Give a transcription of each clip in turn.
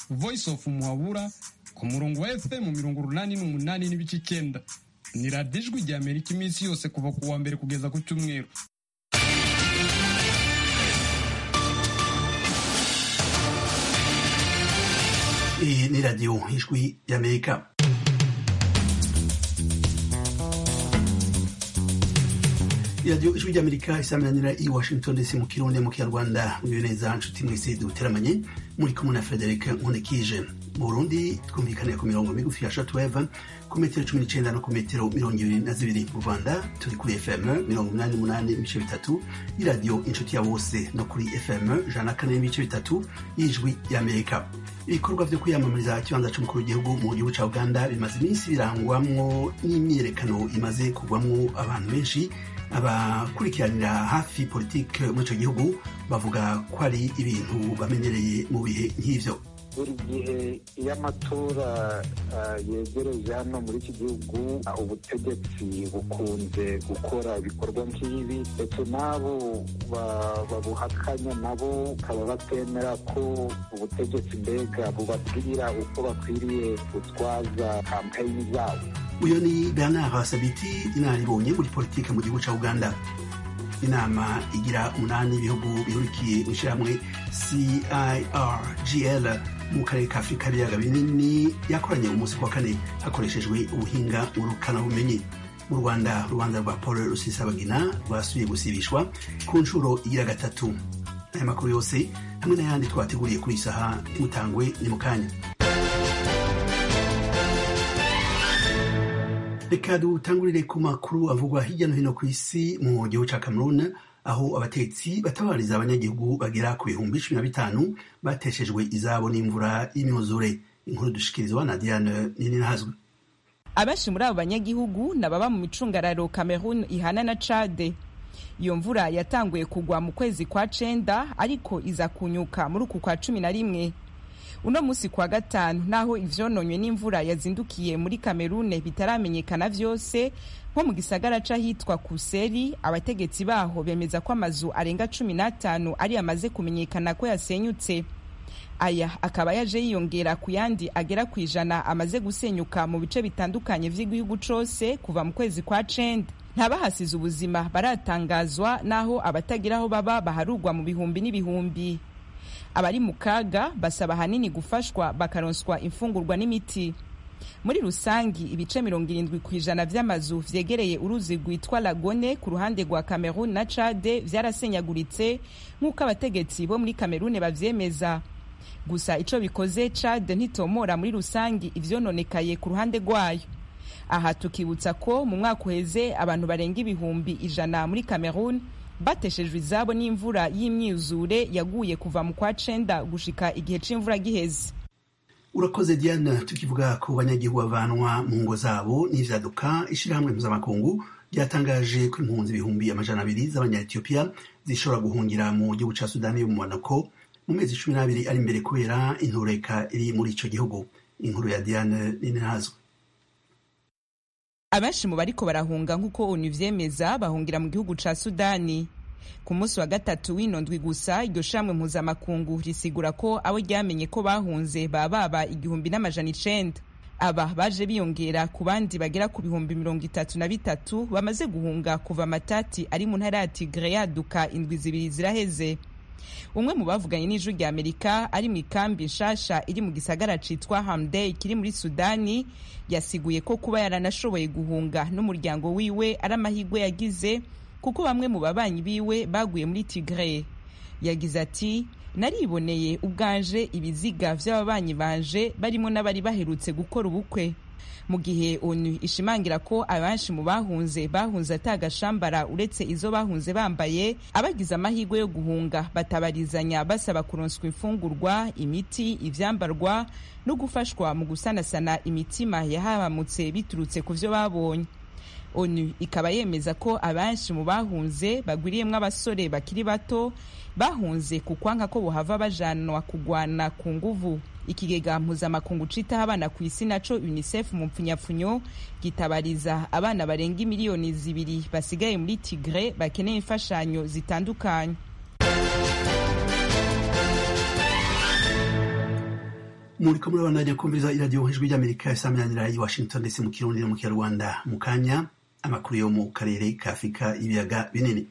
voice of muhabura ku murongo wa fm mirongo urunani n'umunani n'ibice icyenda ni radiyo ijwi rya amerika iminsi yose kuva ku wa mbere kugeza ku cyumweru iyi ni radiyo ijwi y'amerika iradiyo ijwi ry'amerika isaminanira i washington dc mu kirundi mu kinyarwanda mwiwe neza nshuti mwese duteramanye muri kumwe na frederic nkundikije mu burundi twumvikanira ku mirongo migufi ya shortwave ku metero cumi n'icenda no ku metero mirongo ibiri na zibiri mu rwanda turi kuri fm mirongo umunani n'umunani ibice bitatu y'iradiyo inshuti ya bose no kuri fm ijana na kane n'ibice bitatu y'ijwi y'amerika ibikorwa vyo kwiyamamariza ikibanza c'umukuru w'igihugu mu gihugu ca uganda bimaze iminsi birangwamwo n'imyiyerekano imaze kugwamwo abantu benshi abakurikiranira hafi politike muri ico gihugu bavuga ko ari ibintu bamenyereye mu bihe nk'ivyo buri gihe iyo amatora yegereje hano muri iki gihugu ubutegetsi bukunze gukora ibikorwa nk'ibi ndetse n'abo babuhakanya nabo bakaba batemera ko ubutegetsi mbega bubabwira uko bakwiriye gutwaza kampeyini zabo uyu ni bernard sabiti inararibonye muri politike mu gihugu ca uganda inama igira umunani ibihugu bihurikiye mu ishyirahamwe cirgl mu karere ka afurika ibiyaga binini yakoranye umunsi wa kane hakoreshejwe ubuhinga ngurukanabumenyi mu rwanda urubanza rwa paul rusisabagina rwasubiye gusibishwa ku nshuro igira gatatu aya makuru yose hamwe n'ayandi twateguriye kuri iyi saha ntimutangwe ni mu kanya reka dutangurire ku makuru avugwa hirya no hino ku isi mu gihugu ca cameroon aho abatetsi batabariza abanyagihugu bagera ku bihumbi cumi na bitanu bateshejwe izabo n'imvura y'imyuzure inkuru dushikirizwa na diane nininahazwe abenshi muri abo banyagihugu ni ababa mu micungararo cameroon ihana na cade iyo mvura yatanguye kugwa mu kwezi kwa cenda ariko iza kunyuka muri uku kwa cumi na rimwe uno musi kwa gatanu naho ivyononywe n'imvura yazindukiye muri kamerune bitaramenyekana vyose nko mu gisagara c'ahitwa kuseri abategetsi baho bemeza ko amazu arenga cumi n'atanu ari amaze kumenyekana ko yasenyutse aya akaba yaje yiyongera ku yandi agera ku ijana amaze gusenyuka mu bice bitandukanye vy'igihugu cose kuva mu kwezi kwa cenda ntabahasize ubuzima baratangazwa naho abatagira aho baba baharugwa mu bihumbi n'ibihumbi abari mu kaga basaba ahanini gufashwa bakaronswa imfungurwa n'imiti muri rusangi ibice mirongo irindwi ku ijana vy'amazu vyegereye uruzi rwitwa lagone ku ruhande rwa cameroon na cade vyarasenyaguritse nk'uko abategetsi bo muri cameroon bavyemeza gusa ico bikoze cade ntitomora muri rusangi ivyononekaye ku ruhande rwayo aha tukibutsa ko mu mwaka uheze abantu barenga ibihumbi ijana muri cameroon bateshejwe izabo n'imvura y'imyuzure yaguye kuva mu kwa cenda gushika igihe c'imvura giheze urakoze diana tukivuga ku banyagihugu bavanwa mu ngo zabo n'ivyaduka ishirahamwe mpuzamakungu ryatangaje ko impunzi ibihumbi amajana abiri z'abanyayetiyopiya zishobora guhungira mu gihugu ca sudani y'umumanuko mu mezi cumi n'abiri ari imbere kubera intureka iri muri ico gihugu inkuru ya diane ninihazwe abenshi mu bariko barahunga nk'uko onu vyemeza bahungira mu gihugu ca sudani ku munsi wa gatatu w'inondwi gusa iryo shamwe mpuzamakungu risigura ko abo ryamenye ko bahunze baba baba igihumbi n'amajana icenda aba baje biyongera ku bandi bagera ku bihumbi mirongo itatu na bitatu bamaze guhunga kuva matati ari mu ntara ya tigre yaduka indwi zibiri ziraheze umwe mu bavuganye n'ijwi rya amerika ari mu ikambi nshasha iri mu gisagara citwa hamdey kiri muri sudani yasiguye ko kuba yaranashoboye guhunga n'umuryango wiwe ari amahirwe yagize kuko bamwe mu babanyi biwe baguye muri tigre yagize ati nariboneye ubwanje ibiziga vy'ababanyi banje barimo n'abari baherutse gukora ubukwe mu gihe onu ishimangira ko abenshi mu bahunze bahunze atagashambara uretse izo bahunze bambaye abagize amahirwe yo guhunga batabarizanya basaba kuronswa imfungurwa imiti ivyambarwa no gufashwa mu gusanasana imitima yahabamutse biturutse ku vyo babonye onu ikaba yemeza ko abenshi mu bahunze bagwiriyemwo abasore bakiri bato bahunze ku kwanka ko bohava bajanwa kugwana ku nguvu ikigega mpuzamakungu citaho abana ku isi naco unicef mu mpfunyapfunyo gitabariza abana barenga miliyoni zibiri basigaye muri tigre bakeneye imfashanyo zitandukanye muri ko murabandanya kumviriza iradiyo ijwi ry'amerika isaminanira i washington ndetse mu kirundi no mu kinyarwanda mu kanya amakuru yo mu karere ka afurika y'ibiyaga binini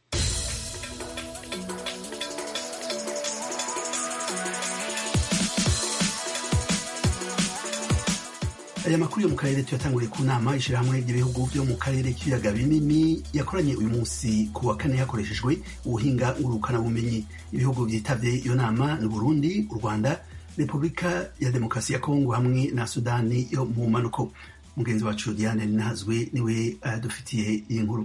aya makuru yo mu karere tuyatanguriye ku nama ishyirahamwe ry'ibihugu byo mu karere k'ibiyaga binini yakoranye uyu munsi ku wa kane hakoreshejwe ubuhinga ngurukanabumenyi ibihugu byitabye iyo nama ni burundi u rwanda repubulika ya demokarasi ya kongo hamwe na sudani yo mu manuko mugenzi wacu diane ninahazwe niwe adufitiye iyi nkuru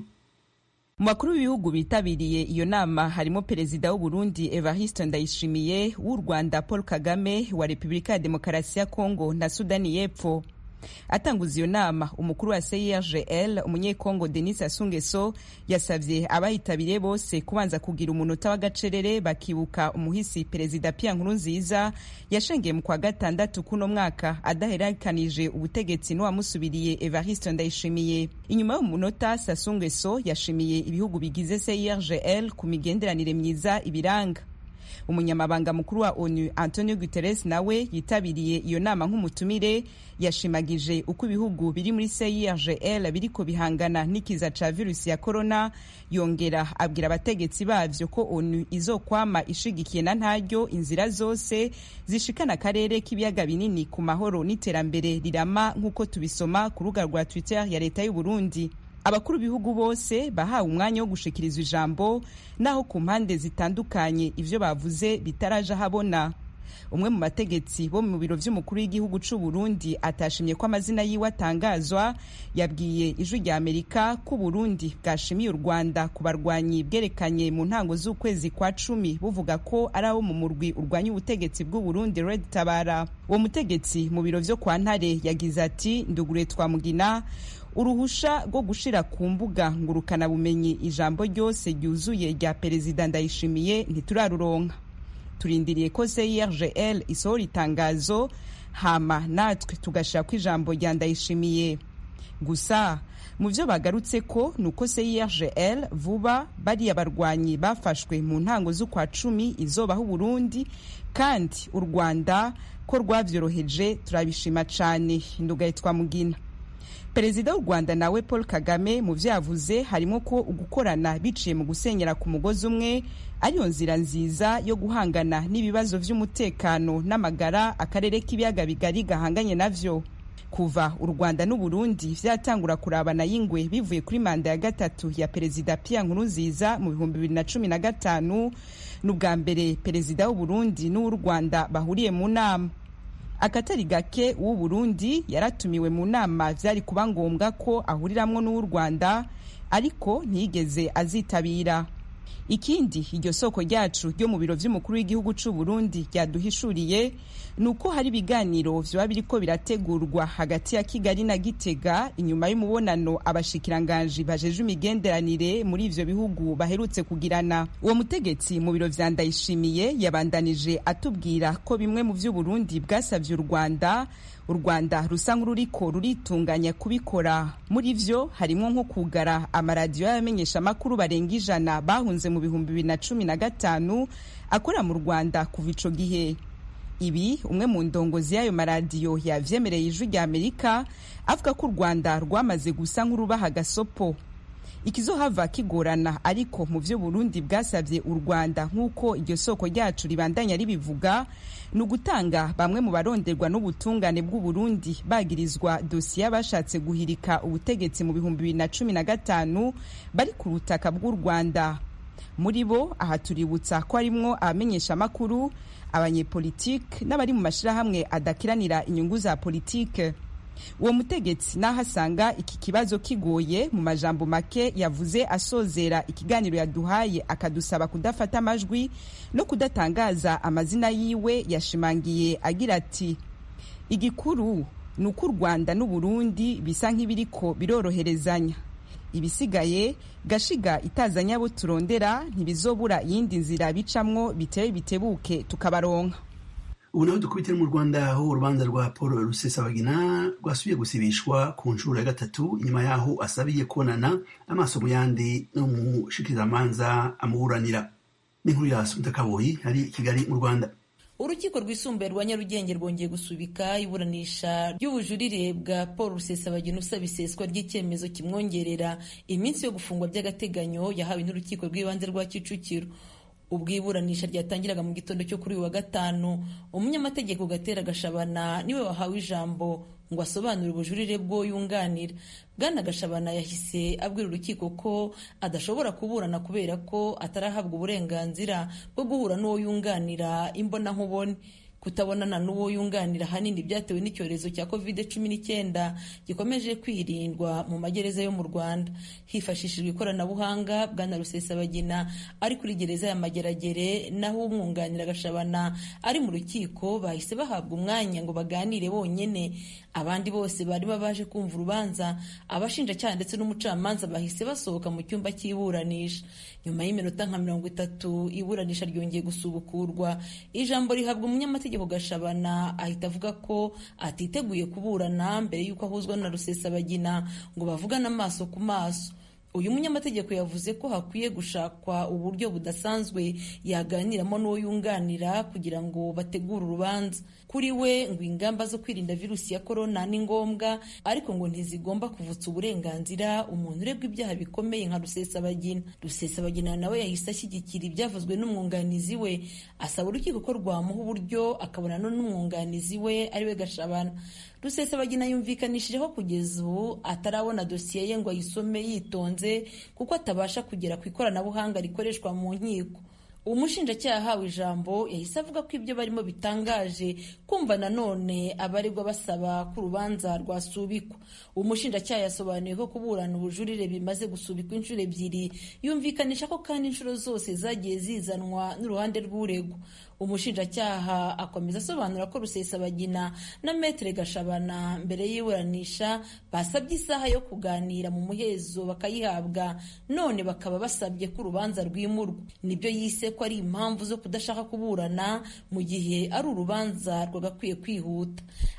mu bakuru b'ibihugu bitabiriye iyo nama harimo perezida w'uburundi evariste ndayishimiye w'u rwanda paul kagame wa repubulika ya demokarasi ya kongo na sudani y'epfo atanguza iyo nama umukuru wa CIRGL umunyekongo Denis Sassou Nguesso yasavye abayitabiriye bose kubanza kugira umunota w'agacerere bakibuka umuhisi perezida Pierre Nkurunziza yashengeye mu kwa gatandatu kuno mwaka adaherakanije ubutegetsi n'uwamusubiriye Evariste Ndayishimiye inyuma y'umunota Sassou Nguesso yashimiye ibihugu bigize CIRGL ku migenderanire myiza ibiranga umunyamabanga mukuru wa onu antonio guterres nawe yitabiriye iyo nama nk'umutumire yashimagije uko ibihugu biri muri CIRGL biriko bihangana n'ikiza ca virusi ya corona yongera abwira abategetsi bavyo ko onu izokwama ishigikiye na ntaryo inzira zose zishikana akarere k'ibiyaga binini ku mahoro n'iterambere rirama nk'uko tubisoma ku rubuga rwa twitter ya leta y'u Burundi abakuru b'ibihugu bose bahawe umwanya wo gushikirizwa ijambo naho ku mpande zitandukanye ivyo bavuze bitaraje ahabona umwe mu bategetsi bo mu biro vy'umukuru w'igihugu c'u Burundi atashimye ko amazina yiwe atangazwa yabwiye ijwi rya Amerika ko Burundi bwashimiye u Rwanda ku barwanyi bwerekanye mu ntango z'ukwezi kwa cumi buvuga ko ari abo mu murwi urwanya ubutegetsi bw'u Burundi Red Tabara uwo mutegetsi mu biro vyo kwa Ntare yagize ati ndugure twamugina uruhusha rwo gushira ku mbuga ngurukana bumenyi ijambo ryose ryuzuye rya perezida ndayishimiye ntituraruronka turindiriye ko CIRGL isohora itangazo hama natwe tugashira ko ijambo rya ndayishimiye gusa mu byo bagarutse ko ni uko CIRGL vuba bariya barwanyi bafashwe mu ntango z'ukwa cumi izobaho Burundi kandi u Rwanda ko rwavyoroheje turabishima cane ndugaye twamugina perezida w'u rwanda nawe paul kagame mu vyo yavuze harimo ko ugukorana biciye mu gusenyera ku mugozi umwe ariyo nzira nziza yo guhangana n'ibibazo vy'umutekano n'amagara akarere k'ibiyaga bigari gahanganye navyo kuva u rwanda n'uburundi vyatangura kurabana y'ingwe bivuye kuri manda ya gatatu ya perezida pierre nkurunziza mu bihumbi bibiri na cumi na gatanu n'ubwa mbere perezida w'uburundi n'uw'u rwanda bahuriye mu nama akatari gake w'u Burundi yaratumiwe mu nama vyari kuba ngombwa ko ahuriramwo n'uw'u Rwanda ariko ntiyigeze azitabira ikindi iryo soko ryacu ryo mu biro vy'umukuru w'igihugu c'u Burundi ryaduhishuriye ni uko hari ibiganiro vyoba biriko birategurwa hagati ya Kigali na Gitega inyuma y'umubonano abashikiranganji bajeje imigenderanire muri ivyo bihugu baherutse kugirana uwo mutegetsi mu biro vya Ndayishimiye yabandanije atubwira ko bimwe mu vy'u Burundi bwasavye u Rwanda u rwanda rusa nk'ururiko ruritunganya kubikora muri vyo harimwo nko kugara amaradiyo y'abamenyeshamakuru barenga ijana bahunze mu bihumbi bibiri na cumi na gatanu akora mu rwanda kuva ico gihe ibi umwe mu ndongozi y'ayo maradiyo yavyemereye ijwi rya amerika avuga ko u rwanda rwamaze gusa nk'urubaha agasopo ikizohava kigorana ariko mu vyo burundi bwasavye u rwanda nk'uko iryo soko ryacu ribandanya ribivuga ni ugutanga bamwe mu baronderwa n'ubutungane bw'uburundi bagirizwa dosiye bashatse guhirika ubutegetsi mu bihumbi bibiri na cumi na gatanu bari ku butaka bw'u rwanda muri bo aha tuributsa ko harimwo abamenyeshamakuru abanyepolitike n'abari mu mashirahamwe adakiranira inyungu za politike uwo mutegetsi naho asanga iki kibazo kigoye mu majambo make yavuze asozera ikiganiro yaduhaye akadusaba kudafata amajwi no kudatangaza amazina yiwe yashimangiye agira ati igikuru ni uko u rwanda n'uburundi bisa nk'ibiriko biroroherezanya ibisigaye gashiga itazanya abo turondera ntibizobura iyindi nzira bicamwo bitewe bitebuke tukabaronka ubu naho dukubitire mu rwanda aho urubanza rwa paul rusesabagina rwasubiye gusibishwa ku nshuro ya gatatu inyuma yaho asabiye kubonana amaso mu yandi n'umushikirizamanza amuburanira n'inkuru ya sumita kaboyi ari i kigali mu rwanda urukiko rwisumbuye rwa nyarugenge rwongeye gusubika iburanisha ry'ubujurire bwa paul rusesabagina usaba iseswa ry'icyemezo kimwongerera iminsi yo gufungwa by'agateganyo yahawe n'urukiko rw'ibanze rwa kicukiro ubwo iburanisha ryatangiraga mu gitondo cyo kuri uyu wa gatanu umunyamategeko gatera gashabana niwe wahawe ijambo ngo asobanure ubujurire bwo yunganira bwana gashabana yahise abwira urukiko ko adashobora kuburana kubera ko atarahabwa uburenganzira bwo guhura n'uwo yunganira imbonankubone kutabonana n'uwo yunganira ahanini byatewe n'icyorezo cya covid cumi n'icyenda gikomeje kwirindwa mu magereza yo mu rwanda hifashishijwe ikoranabuhanga bwana rusesabagina ari kuri gereza ya mageragere naho umwunganira gashabana ari mu rukiko bahise bahabwa umwanya ngo baganire bonyine abandi bose bari baje kumva urubanza abashinjacyaha ndetse n'umucamanza bahise basohoka mu cyumba cy'iburanisha nyuma y'iminota nka mirongo itatu iburanisha ryongeye gusubukurwa ijambo rihabwa umunyamategeko gashabana ahita avuga ko atiteguye kuburana mbere y'uko ahuzwa na rusesabagina ngo bavugane amaso ku maso uyu munyamategeko yavuze ko hakwiye gushakwa uburyo budasanzwe yaganiramo n'uwo yunganira kugira ngo bategure urubanza kuri we ngo ingamba zo kwirinda virusi ya korona ni ngombwa ariko ngo ntizigomba kuvutsa uburenganzira umuntu urebwa ibyaha bikomeye nka rusesabagina rusesabagina nawe yahise ashyigikira ibyavuzwe n'umwunganizi we asaba urukiko ko rwamuha uburyo akabonana n'umwunganizi we ariwe gashabana rusesabagina yumvikanishije ko kugeza ubu atarabona dosiye ye ngo ayisome yitonze kuko atabasha kugera ku ikoranabuhanga rikoreshwa mu nkiko umushinjacyaha ahawe ijambo yahise avuga ko ibyo barimo bitangaje kumva nanone abaregwa basaba ko urubanza rwasubikwa umushinjacyaha yasobanuye ko kuburana ubujurire bimaze gusubikwa inshuro ebyiri yumvikanisha ko kandi inshuro zose zagiye zizanwa n'uruhande rw'uregwa umushinjacyaha akomeza asobanura ko rusesabagina na metere gashabana mbere y'iburanisha basabye isaha yo kuganira mu muhezo bakayihabwa none bakaba basabye ko urubanza rwimurwa nibyo yise ko ari impamvu zo kudashaka kuburana mu gihe ari urubanza rwagakwiye kwihuta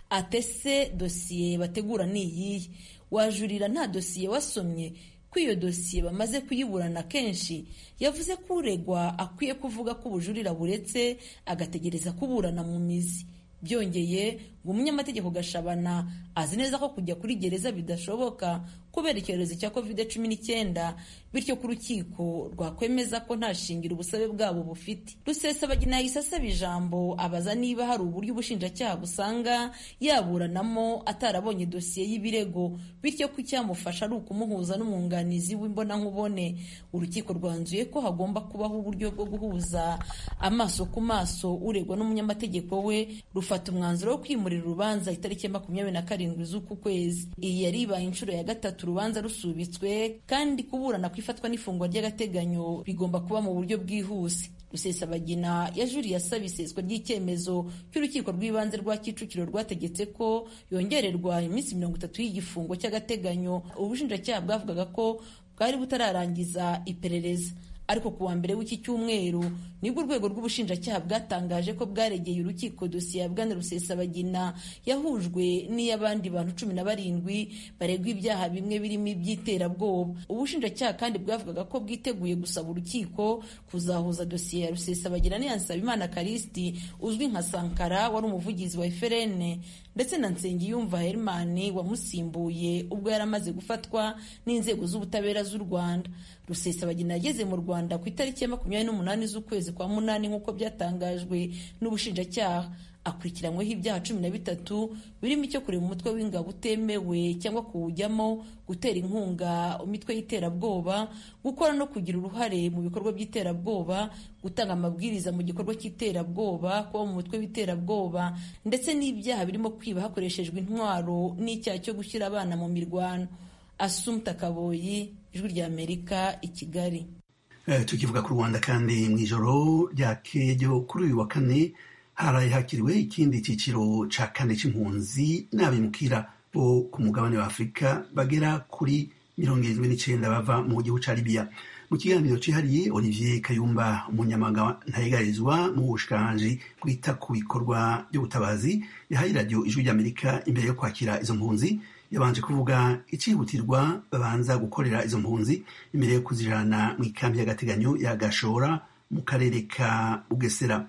atese dosiye bategura ni iyihe wajurira nta dosiye wasomye ko iyo dosiye bamaze kuyiburana kenshi yavuze ko uregwa akwiye kuvuga ko ubujurira buretse agategereza kuburana mu mizi byongeye ngo umunyamategeko gashabana azi neza ko kujya kuri gereza bidashoboka kubera icyorezo cya covid cumi n'icyenda bityo ko urukiko rwakwemeza ko nta shingiro ubusabe bwabo bufite rusesabagina yahise asaba ijambo abaza niba hari uburyo ubushinjacyaha busanga yaburanamo atarabonye dosiye y'ibirego bityo ko icyamufasha ari ukumuhuza n'umwunganizi w'imbonankubone urukiko rwanzuye ko hagomba kubaho uburyo bwo guhuza amaso ku maso uregwa n'umunyamategeko we rufata umwanzuro wo kwimurira urubanza itariki ya makumyabiri na karindwi z'uku kwezi iyi yari ibaye inshuro ya gatatu urubanza rusubitswe kandi kuburana ku ifatwa n'ifungwa ry'agateganyo bigomba kuba mu buryo bwihuse rusesabagina yajuriye asaba iseswa ry'icyemezo cy'urukiko rw'ibanze rwa kicukiro rwategetse ko yongererwa iminsi mirongo itatu y'igifungo cy'agateganyo ubushinjacyaha bwavugaga ko bwari butararangiza iperereza ariko ku wa mbere w'iki cyumweru nibwo urwego rw'ubushinjacyaha bwatangaje ko bwaregeye urukiko dosiye ya bwana rusesabagina yahujwe n'iy'abandi bantu cumi na barindwi baregwa ibyaha bimwe birimo iby'iterabwoba ubushinjacyaha kandi bwavugaga ko bwiteguye gusaba urukiko kuzahuza dosiye ya rusesabagina n'iya nsabimana karisiti uzwi nka sankara wari umuvugizi wa eferene ndetse na nsengiyumva herimani wamusimbuye ubwo yari amaze gufatwa n'inzego z'ubutabera z'u rwanda rusesabagina yageze mu rwanda ku itariki ya makumyabiri n'umunani z'ukwezi kwa munani nk'uko byatangajwe n'ubushinjacyaha akurikiranyweho ibyaha cumi na bitatu birimo icyo kureba umutwe w'ingabo utemewe cyangwa kuwujyamo gutera inkunga imitwe y'iterabwoba gukora no kugira uruhare mu bikorwa by'iterabwoba gutanga amabwiriza mu gikorwa cy'iterabwoba kuba mu mutwe w'iterabwoba ndetse n'ibyaha birimo kwiba hakoreshejwe intwaro n'icyaha cyo gushyira abana mu mirwano asumta kaboyi ijwi ry'amerika i kigali tukivuga ku rwanda kandi mu ijoro ryakeye kuri uyu wa kane haraye hakiriwe ikindi cyiciro cya kane cy'impunzi n'abimukira bo ku mugabane wa afurika bagera kuri mirongo irindwi n'icyenda bava mu gihugu cya libiya mu kiganiro cyihariye olivier kayumba umunyamagana ntayigarizwa mu bushikiranganji bwita ku bikorwa by'ubutabazi yahaye radiyo ijwi ry'amerika imbere yo kwakira izo mpunzi yabanje kuvuga icyihutirwa babanza gukorera izo mpunzi imbere yo kuzijana mu ikambi y'agateganyo ya gashora mu karere ka bugesera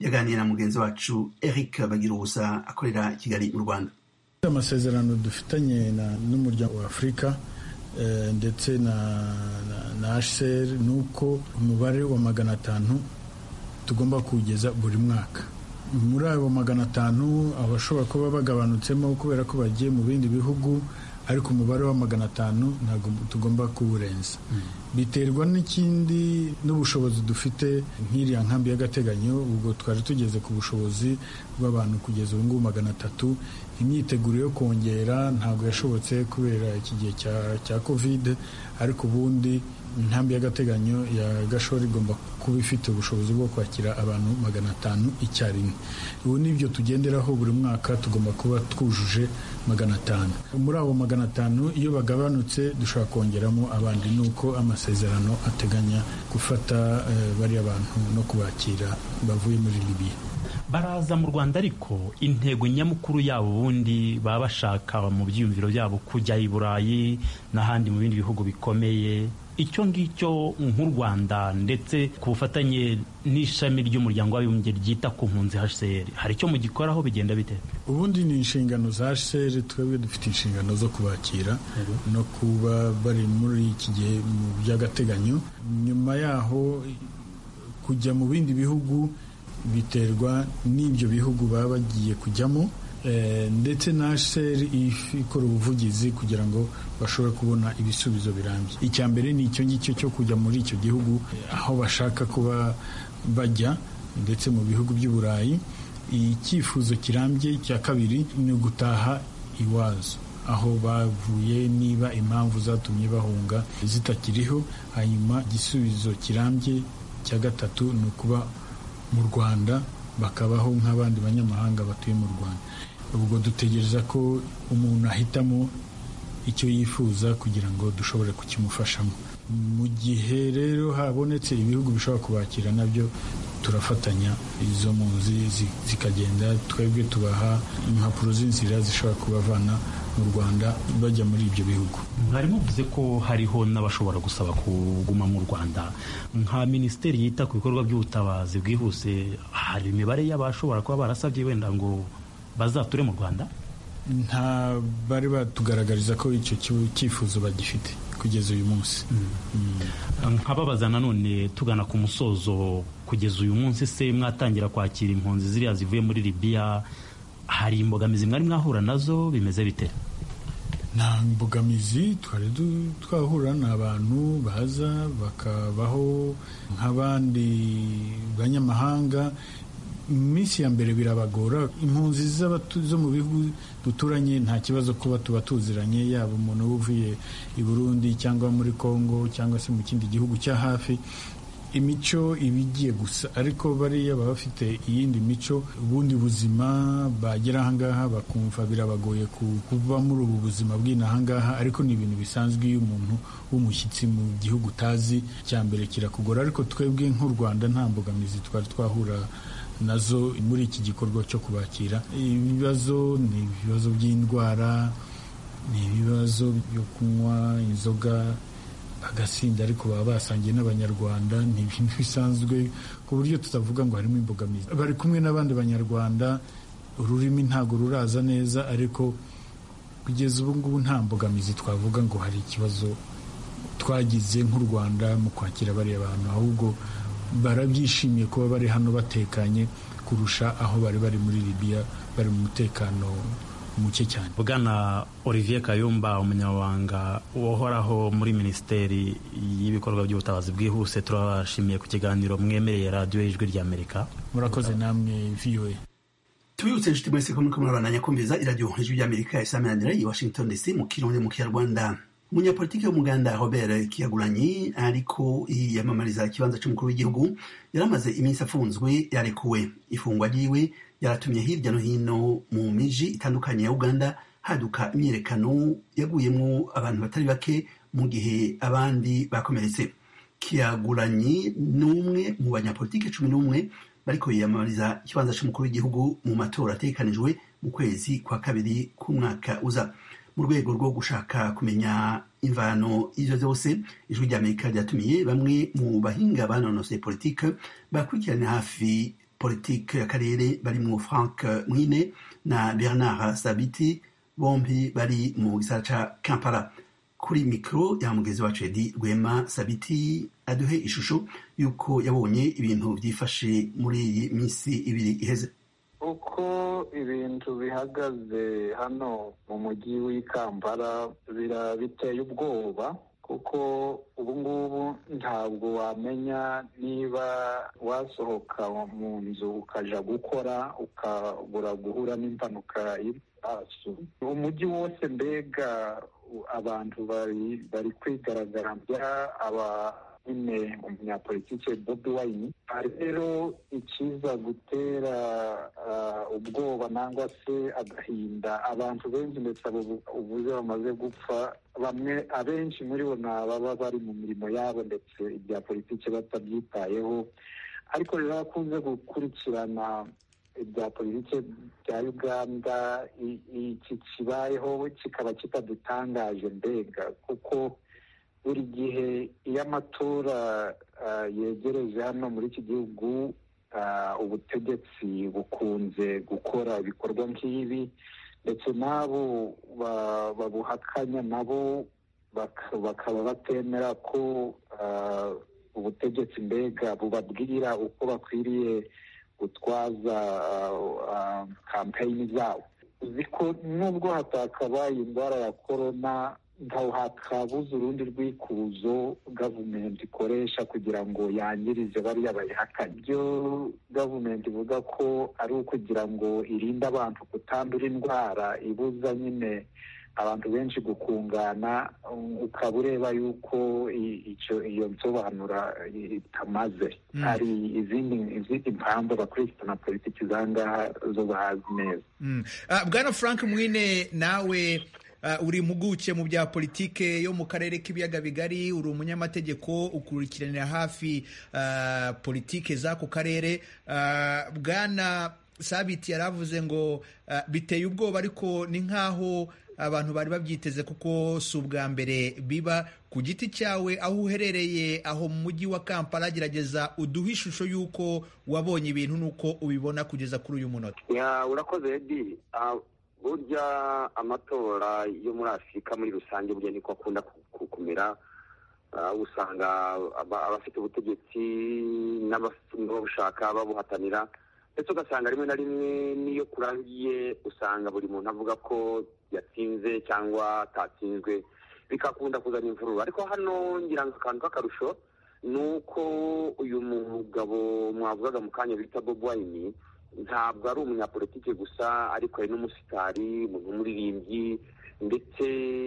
yaganiriye na mugenzi wacu eric bagira ubusa akorera i kigali mu rwanda amasezerano dufitanye n'umuryango wa afurika ndetse na na hcr ni uko umubare wa magana atanu tugomba kuwugeza buri mwaka muri abo magana atanu abashobora kuba bagabanutsemo kubera ko bagiye mu bindi bihugu ariko umubare wa magana atanu ntabwo tugomba kuwurenza biterwa n'ikindi n'ubushobozi dufite nk'iriya nkambi y'agateganyo ubwo twari tugeze ku bushobozi bw'abantu kugeza ubu ngubu magana atatu imyiteguro yo kongera ntabwo yashobotse kubera iki gihe cya kovide ariko ubundi inkambi y'agateganyo ya gashora igomba kuba ifite ubushobozi bwo kwakira abantu magana atanu icyarimwe ubu nibyo tugenderaho buri mwaka tugomba kuba twujuje magana atanu muri abo magana atanu iyo bagabanutse dushobora kongeramo abandi ni uko amasezerano ateganya gufata bariya bantu no kubakira bavuye muri libiya baraza mu rwanda ariko intego nyamukuru yabo ubundi baba bashaka mu byiyumviro byabo kujya i burayi n'ahandi mu bindi bihugu bikomeye icyo ngicyo nk'u rwanda ndetse ku bufatanye n'ishami ry'umuryango w'abibumbye ryita ku mpunzi hcr hari icyo mugikoraho bigenda bite ubundi ni inshingano za hcr twebwe dufite inshingano zo kubakira no kuba bari muri iki gihe mu by'agateganyo nyuma yaho kujya mu bindi bihugu biterwa n'ibyo bihugu baba bagiye kujyamo ndetse na hcr ikora ubuvugizi kugira ngo bashobore kubona ibisubizo birambye icya mbere ni icyo ngicyo cyo kujya muri icyo gihugu aho bashaka kuba bajya ndetse mu bihugu by'i burayi icyifuzo kirambye cya kabiri ni ugutaha iwazo aho bavuye niba impamvu zatumye bahunga zitakiriho hanyuma igisubizo kirambye cya gatatu ni ukuba mu rwanda bakabaho nk'abandi banyamahanga batuye mu rwanda ubwo dutegereza ko umuntu ahitamo icyo yifuza kugira ngo dushobore kukimufashamo mu gihe rero habonetse ibihugu bishobora kubakira nabyo turafatanya izo mpunzi zikagenda twebwe tubaha impapuro z'inzira zishobora kubavana mu rwanda bajya muri ibyo bihugu mwari muvuze ko hariho n'abashobora gusaba kuguma mu rwanda nka minisiteri yita ku bikorwa by'ubutabazi bwihuse hari imibare y'abashobora kuba barasabye wenda ngo bazature mu rwanda nta bari batugaragariza ko icyo cyifuzo bagifite kugeza uyu munsi nkababaza nanone tugana ku musozo kugeza uyu munsi se mwatangira kwakira impunzi ziriya zivuye muri libiya hari imbogamizi mwari mwahura nazo bimeze bite nta mbogamizi twari twahura ni abantu baza bakabaho nk'abandi banyamahanga mu minsi ya mbere birabagora impunzi zo mu bihugu duturanye nta kibazo kuba tuba tuziranye yaba umuntu uba uvuye i burundi cyangwa muri congo cyangwa se mu kindi gihugu cya hafi imico iba igiye gusa ariko bariya baba bafite iyindi mico ubundi buzima bagera ahangaha bakumva birabagoye kuba muri ubu buzima bw'inahangaha ariko ni ibintu bisanzwe iyo umuntu w'umushyitsi mu gihugu utazi cya mbere kirakugora ariko twebwe nk'u rwanda nta mbogamizi twari twahura nazo muri iki gikorwa cyo kubakira ibibazo ni ibibazo by'indwara ni ibibazo byo kunywa inzoga bagasinda ariko baba basangiye n'abanyarwanda ni ibintu bisanzwe ku buryo tutavuga ngo harimo imbogamizi bari kumwe n'abandi banyarwanda ururimi ntabwo ruraza neza ariko kugeza ubu ngubu nta mbogamizi twavuga ngo hari ikibazo twagize nk'u rwanda mu kwakira bariya bantu ahubwo barabyishimiye kuba bari hano batekanye kurusha aho bari bari muri libiya bari mu mutekano muke cyane bwana olivier kayumba umunyamabanga uhoraho muri minisiteri y'ibikorwa by'ubutabazi bwihuse turabashimiye ku kiganiro mwemereye radiyo y'ijwi ry'amerika murakoze namwe voa tubibutse inshuti mwese ko muriko murabandanya kumviriza iradiyo ijwi ry'amerika isamanira i washington dc mu kirundi mu kinyarwanda umunyapolitiki w'umuganda robert kiyagulanyi ariko yiyamamariza ikibanza cy'umukuru w'igihugu yaramaze iminsi afunzwe yarekuwe ifungwa ryiwe yaratumye hirya no hino mu miji itandukanye ya uganda haduka imyiyerekano yaguyemo abantu batari bake mu gihe abandi bakomeretse kiyagulanyi ni umwe mu banyapolitiki cumi n'umwe bariko yiyamamariza ikibanza cy'umukuru w'igihugu mu matora ategekanijwe mu kwezi kwa kabiri k'umwaka uza mu rwego rwo gushaka kumenya imvano izo zose ijwi ry'amerika ryatumiye bamwe mu bahinga banonosoye politike bakurikirana hafi politike y'akarere barimo frank mwine na bernard sabiti bombi bari mu gisara ca kampala kuri mikoro ya mugezi wacu edi rwema sabiti aduhe ishusho y'uko yabonye ibintu byifashe muri iyi minsi ibiri iheze uko ibintu bihagaze hano mu mujyi w'i kampala biteye ubwoba kuko ubu ngubu ntabwo wamenya niba wasohoka mu nzu ukaja gukora ukabura guhura n'impanuka y'ibisasu umujyi wose mbega abantu bari bari kwigaragambya aba nyine umunyapolitike bobi wayini rero ikiza gutera ubwoba nangwa se agahinda abantu benshi ndetse ubuze bamaze gupfa bamwe abenshi muri bo ni ababa bari mu mirimo yabo ndetse ibya politiki batabyitayeho ariko rero akunze gukurikirana ibya politiki bya uganda iki kibayeho kikaba kitadutangaje mbega kuko buri gihe iyo amatora yegereje hano muri iki gihugu ubutegetsi bukunze gukora ibikorwa nk'ibi ndetse n'abo babuhakanya nabo bakaba batemera ko ubutegetsi mbega bubabwira uko bakwiriye gutwaza kampeyini zabo uzi ko nubwo hatakabaye indwara ya korona ntaho hakabuze urundi rwikuzo gavumenti ikoresha kugira ngo yangirize bariya bayihakanye ibyo gavumenti ivuga ko ari ukugira ngo irinde abantu kutandura indwara ibuza nyine abantu benshi gukungana ukaba ureba yuko iyo nsobanura itamaze hari izindi mpamvu abakurikirana politiki zangaha zo bahazi neza bwana frank mwine nawe uri impuguke mu bya politike yo mu karere k'ibiyaga bigari uri umunyamategeko ukurikiranira hafi politike z'ako karere bwana sabiti yaravuze ngo biteye ubwoba ariko ni nk'aho abantu bari babyiteze kuko si ubwa mbere biba ku giti cyawe aho uherereye aho mu mujyi wa kampala gerageza uduhe ishusho y'uko wabonye ibintu n'uko ubibona kugeza kuri uyu munota urakoze edi burya amatora yo muri afurika muri rusange burya niko akunda kumera usanga abafite ubutegetsi n'ababushaka babuhatanira ndetse ugasanga rimwe na rimwe n'iyo kurangiye usanga buri muntu avuga ko yatsinze cyangwa atatsinzwe bigakunda kuzana imvururu ariko hano ngira ngo akantu k'akarusho ni uko uyu mugabo mwavugaga mu kanya bita bob wayini ntabwo ari umunyapolitike gusa ariko ari n'umusitari umuntu w'umuririmbyi ndetse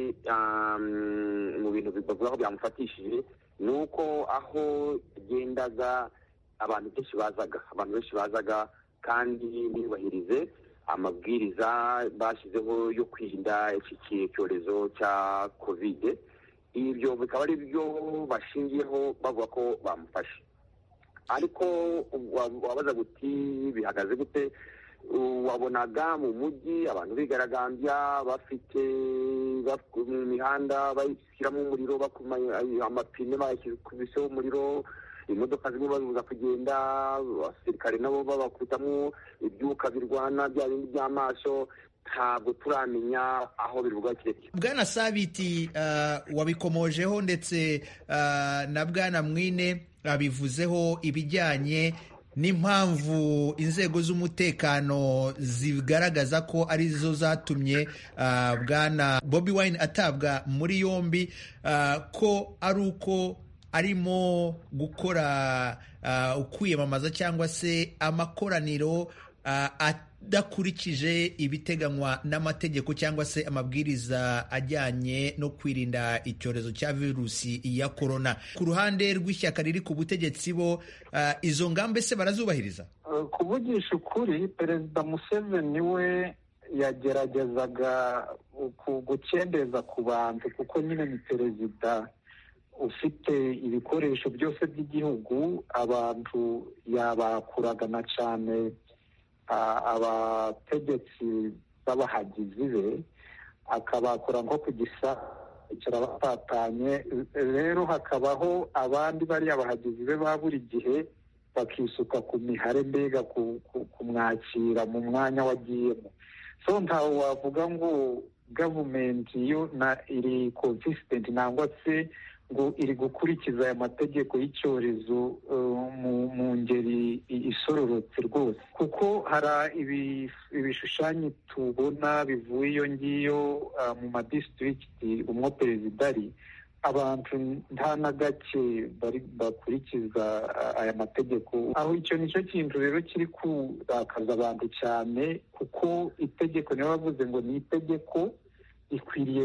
mu bintu bavuga ko byamufatishije ni uko aho yagendaga abantu benshi bazaga abantu benshi bazaga kandi ntibubahirize amabwiriza bashyizeho yo kwirinda iki cyorezo cya kovide ibyo bikaba ari byo bashingiyeho bavuga ko bamufashe ariko wabaza guti bihagaze gute wabonaga mu mujyi abantu bigaragambya bafite mu mihanda bashyiramo umuriro amapine bakubiseho umuriro imodoka zimwe bazibuza kugenda abasirikare nabo babakubitamo ibyuka birwana bya bindi by'amaso ntabwo turamenya aho bivuga kirekire bwana sabiti wabikomojeho ndetse na bwana mwine babivuzeho ibijyanye n'impamvu inzego z'umutekano zigaragaza ko arizo zatumye bwana bobi wine atabwa muri yombi ko ari uko arimo gukora ukwiyamamaza cyangwa se amakoraniro adakurikije ibiteganywa n'amategeko cyangwa se amabwiriza ajyanye no kwirinda icyorezo cya virusi ya korona ku ruhande rw'ishyaka riri ku butegetsi bo izo ngamba se barazubahiriza kuvugisha ukuri perezida museveni we yageragezaga gukendeza ku bantu kuko nyine ni perezida ufite ibikoresho byose by'igihugu abantu yabakuragana cyane abategetsi b'abahagizi be akabakura nko ku gisa batatanye rero hakabaho abandi bariya bahagizi be ba buri gihe bakisuka ku mihare mbega kumwakira mu mwanya wagiyemo so ntawe wavuga ngo gavumenti yo na iri consistent nangwa se ngo iri gukurikiza aya mategeko y'icyorezo mu ngeri isororotse rwose kuko hari ibishushanyo tubona bivuye iyo ngiyo mu madisitirigiti umwo perezida ari abantu nta na gake bakurikiza aya mategeko aho icyo nicyo kintu rero kiri kurakaza abantu cyane kuko itegeko niyo bavuze ngo ni itegeko ikwiriye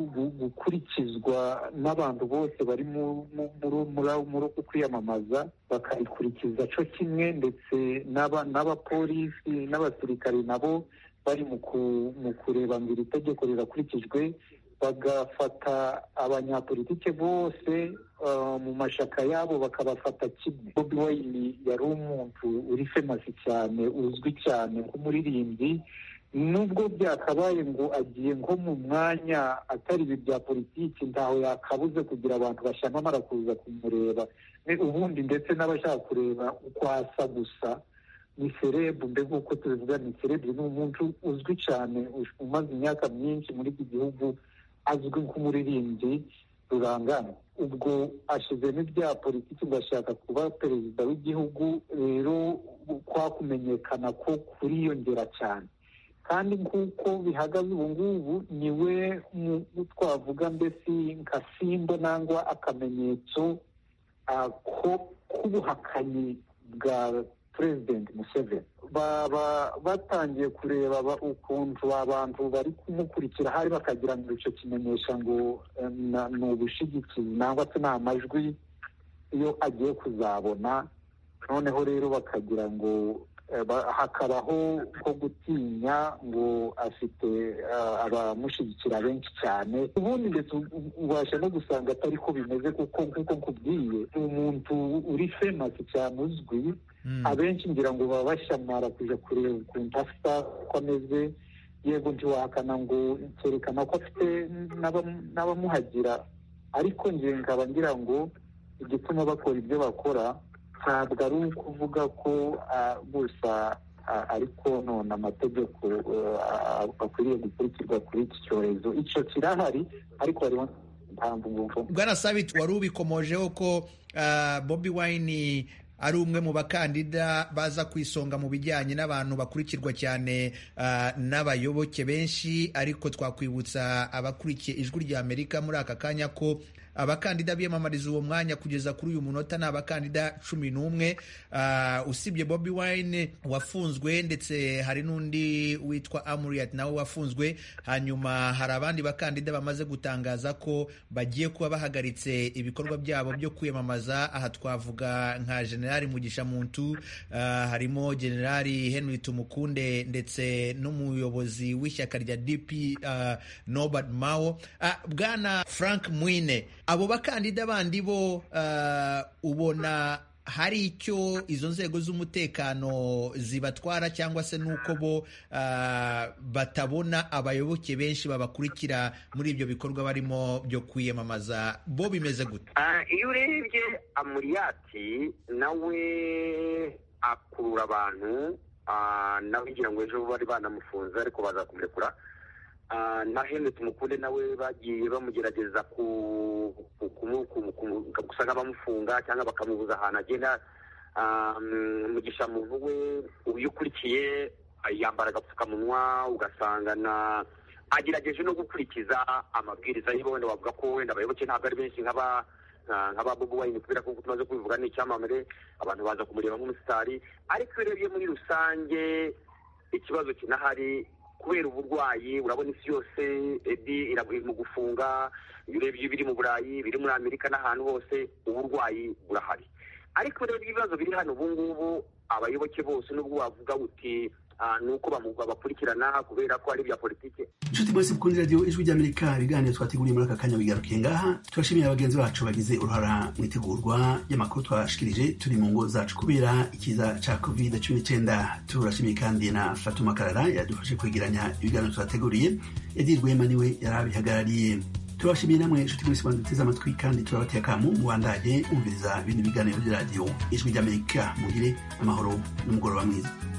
gukurikizwa n'abantu bose bari muri uku kwiyamamaza bakarikurikiza cyo kimwe ndetse n'abapolisi n'abasirikare nabo bari mu kureba ngo iri tegeko rirakurikijwe bagafata abanyapolitike bose mu mashaka yabo bakabafata kimwe bobi wayini yari umuntu uri femasi cyane uzwi cyane nk'umuririmbyi nubwo byakabaye ngo agiye nko mu mwanya atari ibi bya politiki ntaho yakabuze kugira abantu bashyamamara kuza kumureba ubundi ndetse n'abashaka kureba uko asa gusa ni serebu mbega uko tubivuga ni serebu ni umuntu uzwi cyane umaze imyaka myinshi muri iki gihugu azwi nk'umuririmbyi rurangana ubwo ashyizemo ibya politiki ngo ashaka kuba perezida w'igihugu rero kwa kumenyekana ko kuriyongera cyane kandi nk'uko bihagaze ubu ngubu niwe twavuga mbese nka simbo nangwa akamenyetso k'ubuhakanyi bwa perezidenti museveni baba batangiye kureba ukuntu abantu bari kumukurikira hari bakagira ngo icyo kimenyesha ngo ni ubushigikizi nangwa se ni amajwi iyo agiye kuzabona noneho rero bakagira ngo hakabaho ko gutinya ngo afite abamushyigikira benshi cyane ubundi ndetse ubasha no gusanga atari ko bimeze kuko nk'uko nkubwiye ni umuntu uri femasi cyane uzwi abenshi ngira ngo baba bashamara kujya kureba ukuntu asa ko ameze yego ntiwahakana ngo cyerekana ko afite n'abamuhagira ariko ngira nkaba ngira ngo igituma bakora ibyo bakora ntabwo ari ukuvuga ko gusa ariko none amategeko akwiriye gukurikizwa kuri iki cyorezo icyo kirahari ariko hariho impamvu ngufu bwana sabiti wari ubikomojeho ko bobi wayini ari umwe mu bakandida baza ku isonga mu bijyanye n'abantu bakurikirwa cyane n'abayoboke benshi ariko twakwibutsa abakurikiye ijwi rya amerika muri aka kanya ko abakandida biyamamariza uwo mwanya kugeza kuri uyu munota ni abakandida cumi n'umwe usibye bobi wine wafunzwe ndetse hari n'undi witwa amuriyati nawe wafunzwe hanyuma hari abandi bakandida bamaze gutangaza ko bagiye kuba bahagaritse ibikorwa byabo byo kwiyamamaza aha twavuga nka generali mugisha muntu harimo generali henry tumukunde ndetse n'umuyobozi w'ishyaka rya dp nobert mao bwana frank mwine abo bakandida bandi bo ubona hari icyo izo nzego z'umutekano zibatwara cyangwa se n'uko bo batabona abayoboke benshi babakurikira muri ibyo bikorwa barimo byo kwiyamamaza bo bimeze gute iyo urebye amuriyati nawe akurura abantu nawe ngira ngo ejo bari banamufunze ariko baza kumurekura na hene tumukunde nawe bagiye bamugerageza gusa nk'abamufunga cyangwa bakamubuza ahantu agenda mugisha muntu we iyo ukurikiye yambara agapfukamunwa ugasanga na agerageje no gukurikiza amabwiriza yiwe wenda wavuga ko wenda abayoboke ntabwo ari benshi nk'aba nk'aba bobo wayini kubera ko tumaze kubivuga ni icyamamare abantu baza kumureba nk'umusitari ariko iyo urebye muri rusange ikibazo kinahari kubera uburwayi urabona isi yose ebi iri mu gufunga iyo urebye ibiri mu burayi biri muri amerika n'ahantu hose uburwayi burahari ariko urebye ibibazo biri hano ubu ngubu abayoboke bose nubwo wavuga uti ni uko babakurikirana kubera ko ari ibya politiki inshuti mwese mukunda radiyo ijwi ry'amerika ibiganiro twateguriye muri aka kanya bigarukiye ngaha turashimiye abagenzi bacu bagize uruhara mu itegurwa ry'amakuru twashikirije turi mu ngo zacu kubera ikiza cya covid cumi n'icyenda turashimiye kandi na fatuma karara yadufashe kwegeranya ibiganiro twateguriye edi rwema niwe yari abihagarariye turabashimiye namwe inshuti mwese banduteze amatwi kandi turabateye akamu mubandanye mwumviriza ibindi biganiro by'iradiyo ijwi ry'amerika mugire amahoro n'umugoroba mwiza